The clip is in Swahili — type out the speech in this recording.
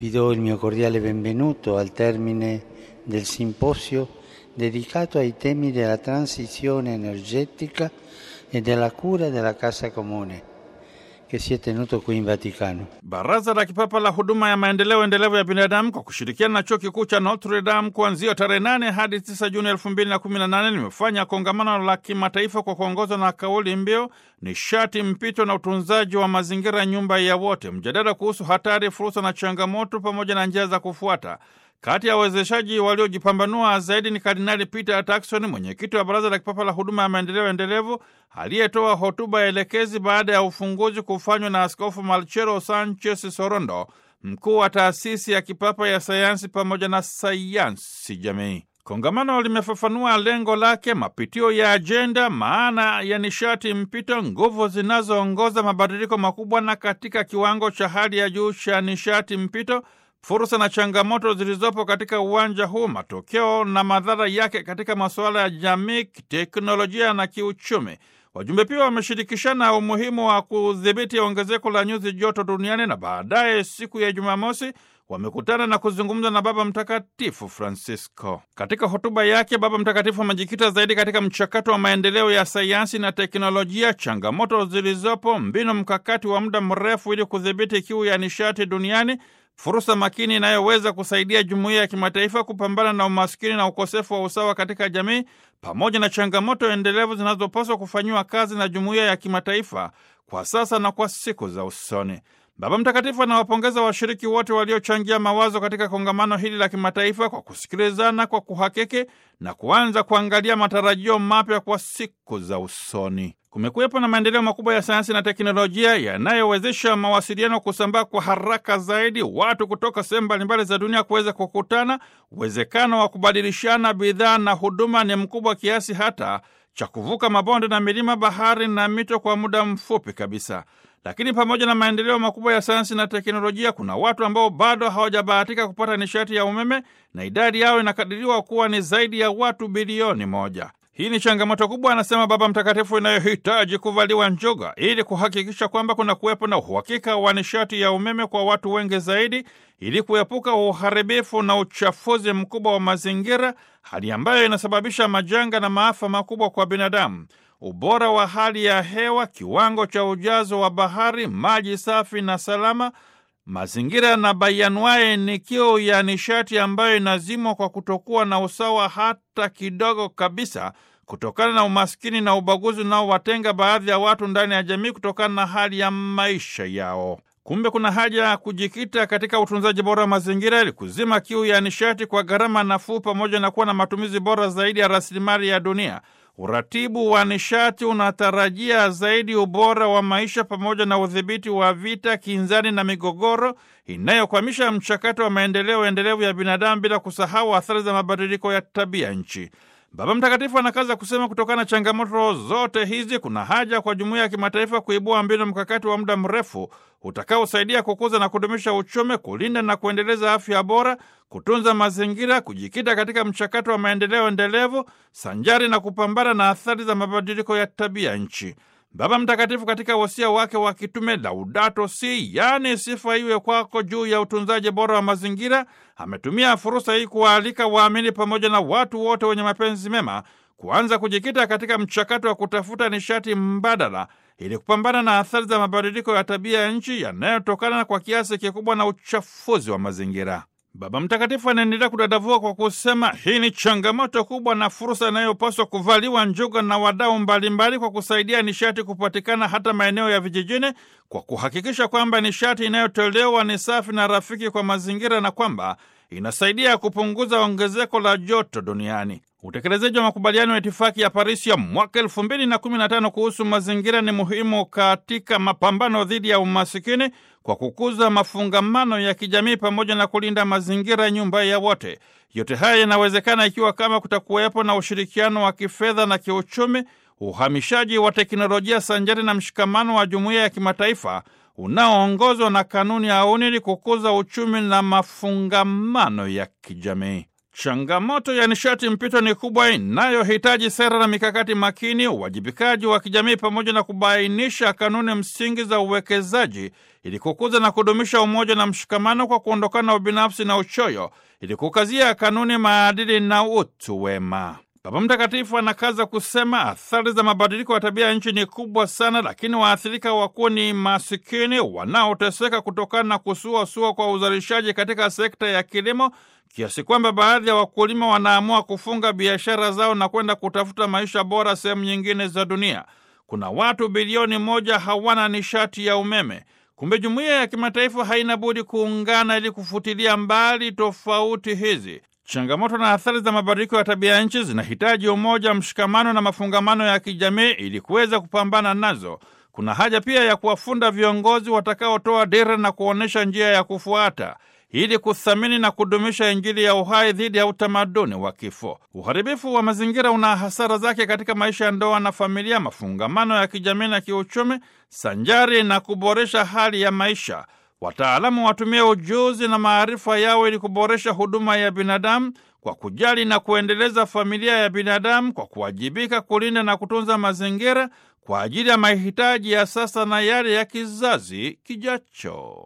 Vi do il mio cordiale benvenuto al termine del simposio dedicato ai temi della transizione energetica e della cura della casa comune che si è tenuto qui in Vaticano. Baraza la Kipapa la Huduma ya Maendeleo Endelevu ya Binadamu kwa kushirikiana na Chuo Kikuu cha Notre Dame kuanzia tarehe 8 hadi 9 Juni 2018 limefanya kongamano la kimataifa kwa kuongozwa na kauli mbiu nishati mpito na utunzaji wa mazingira, nyumba ya wote, mjadala kuhusu hatari, fursa na changamoto pamoja na njia za kufuata. Kati ya wawezeshaji waliojipambanua zaidi ni Kardinali Peter Turkson, mwenyekiti wa Baraza la Kipapa la Huduma ya Maendeleo Endelevu, aliyetoa hotuba ya elekezi baada ya ufunguzi kufanywa na Askofu Marcelo Sanchez Sorondo, mkuu wa taasisi ya kipapa ya sayansi pamoja na sayansi jamii. Kongamano limefafanua lengo lake, mapitio ya ajenda, maana ya nishati mpito, nguvu zinazoongoza mabadiliko makubwa, na katika kiwango cha hali ya juu cha nishati mpito fursa na changamoto zilizopo katika uwanja huu, matokeo na madhara yake katika masuala ya jamii, teknolojia na kiuchumi. Wajumbe pia wameshirikishana umuhimu wa kudhibiti ongezeko la nyuzi joto duniani, na baadaye siku ya Jumamosi wamekutana na kuzungumza na Baba Mtakatifu Francisco. Katika hotuba yake, Baba Mtakatifu amejikita zaidi katika mchakato wa maendeleo ya sayansi na teknolojia, changamoto zilizopo, mbinu mkakati wa muda mrefu ili kudhibiti kiu ya nishati duniani fursa makini inayoweza kusaidia jumuiya ya kimataifa kupambana na umaskini na ukosefu wa usawa katika jamii, pamoja na changamoto endelevu zinazopaswa kufanyiwa kazi na jumuiya ya kimataifa kwa sasa na kwa siku za usoni. Baba Mtakatifu anawapongeza washiriki wote waliochangia mawazo katika kongamano hili la kimataifa kwa kusikilizana kwa kuhakiki na kuanza kuangalia matarajio mapya kwa siku za usoni. Kumekuwepo na maendeleo makubwa ya sayansi na teknolojia yanayowezesha mawasiliano kusambaa kwa haraka zaidi, watu kutoka sehemu mbalimbali za dunia kuweza kukutana. Uwezekano wa kubadilishana bidhaa na huduma ni mkubwa kiasi hata cha kuvuka mabonde na milima, bahari na mito kwa muda mfupi kabisa. Lakini pamoja na maendeleo makubwa ya sayansi na teknolojia, kuna watu ambao bado hawajabahatika kupata nishati ya umeme na idadi yao inakadiriwa kuwa ni zaidi ya watu bilioni moja. Hii ni changamoto kubwa, anasema Baba Mtakatifu, inayohitaji kuvaliwa njuga ili kuhakikisha kwamba kuna kuwepo na uhakika wa nishati ya umeme kwa watu wengi zaidi, ili kuepuka uharibifu na uchafuzi mkubwa wa mazingira, hali ambayo inasababisha majanga na maafa makubwa kwa binadamu. Ubora wa hali ya hewa, kiwango cha ujazo wa bahari, maji safi na salama mazingira na bayanwaye ni kiu ya nishati ambayo inazimwa kwa kutokuwa na usawa hata kidogo kabisa, kutokana na umaskini na ubaguzi unaowatenga baadhi ya watu ndani ya jamii kutokana na hali ya maisha yao. Kumbe kuna haja ya kujikita katika utunzaji bora wa mazingira ili kuzima kiu ya nishati kwa gharama nafuu, pamoja na kuwa na matumizi bora zaidi ya rasilimali ya dunia. Uratibu wa nishati unatarajia zaidi ubora wa maisha pamoja na udhibiti wa vita, kinzani na migogoro inayokwamisha mchakato wa maendeleo endelevu ya binadamu, bila kusahau athari za mabadiliko ya tabia nchi. Baba Mtakatifu anakaza kusema, kutokana na changamoto zote hizi, kuna haja kwa jumuiya ya kimataifa kuibua mbinu mkakati wa muda mrefu utakaosaidia kukuza na kudumisha uchumi, kulinda na kuendeleza afya bora, kutunza mazingira, kujikita katika mchakato wa maendeleo endelevu sanjari na kupambana na athari za mabadiliko ya tabia nchi. Baba Mtakatifu katika wasia wake wa kitume Laudato Si, yaani sifa iwe kwako, juu ya utunzaji bora wa mazingira, ametumia fursa hii kuwaalika waamini pamoja na watu wote wenye mapenzi mema kuanza kujikita katika mchakato wa kutafuta nishati mbadala ili kupambana na athari za mabadiliko ya tabia ya nchi yanayotokana kwa kiasi kikubwa na uchafuzi wa mazingira. Baba Mtakatifu anaendelea kudadavua kwa kusema hii ni changamoto kubwa na fursa inayopaswa kuvaliwa njuga na wadau mbalimbali kwa kusaidia nishati kupatikana hata maeneo ya vijijini, kwa kuhakikisha kwamba nishati inayotolewa ni safi na rafiki kwa mazingira na kwamba inasaidia kupunguza ongezeko la joto duniani. Utekelezaji wa makubaliano ya itifaki ya Parisi ya mwaka elfu mbili na kumi na tano kuhusu mazingira ni muhimu katika mapambano dhidi ya umasikini kwa kukuza mafungamano ya kijamii pamoja na kulinda mazingira, nyumba ya wote. Yote haya yanawezekana ikiwa kama kutakuwepo na ushirikiano wa kifedha na kiuchumi, uhamishaji wa teknolojia sanjari na mshikamano wa jumuiya ya kimataifa unaoongozwa na kanuni ya auni ili kukuza uchumi na mafungamano ya kijamii. Changamoto ya nishati mpito ni kubwa, inayohitaji sera na mikakati makini, uwajibikaji wa kijamii, pamoja na kubainisha kanuni msingi za uwekezaji ili kukuza na kudumisha umoja na mshikamano kwa kuondokana na ubinafsi na uchoyo, ili kukazia kanuni, maadili na utu wema. Baba Mtakatifu anakaza kusema athari za mabadiliko ya tabia ya nchi ni kubwa sana, lakini waathirika wakuu ni masikini wanaoteseka kutokana na kusuasua kwa uzalishaji katika sekta ya kilimo, kiasi kwamba baadhi ya wakulima wanaamua kufunga biashara zao na kwenda kutafuta maisha bora sehemu nyingine za dunia. Kuna watu bilioni moja hawana nishati ya umeme. Kumbe jumuiya ya kimataifa haina budi kuungana ili kufutilia mbali tofauti hizi. Changamoto na athari za mabadiliko ya tabia ya nchi zinahitaji umoja, mshikamano na mafungamano ya kijamii ili kuweza kupambana nazo. Kuna haja pia ya kuwafunda viongozi watakaotoa dira na kuonyesha njia ya kufuata ili kuthamini na kudumisha Injili ya uhai dhidi ya utamaduni wa kifo. Uharibifu wa mazingira una hasara zake katika maisha ya ndoa na familia, mafungamano ya kijamii na kiuchumi, sanjari na kuboresha hali ya maisha. Wataalamu watumie ujuzi na maarifa yao ili kuboresha huduma ya binadamu kwa kujali na kuendeleza familia ya binadamu kwa kuwajibika kulinda na kutunza mazingira kwa ajili ya mahitaji ya sasa na yale ya kizazi kijacho.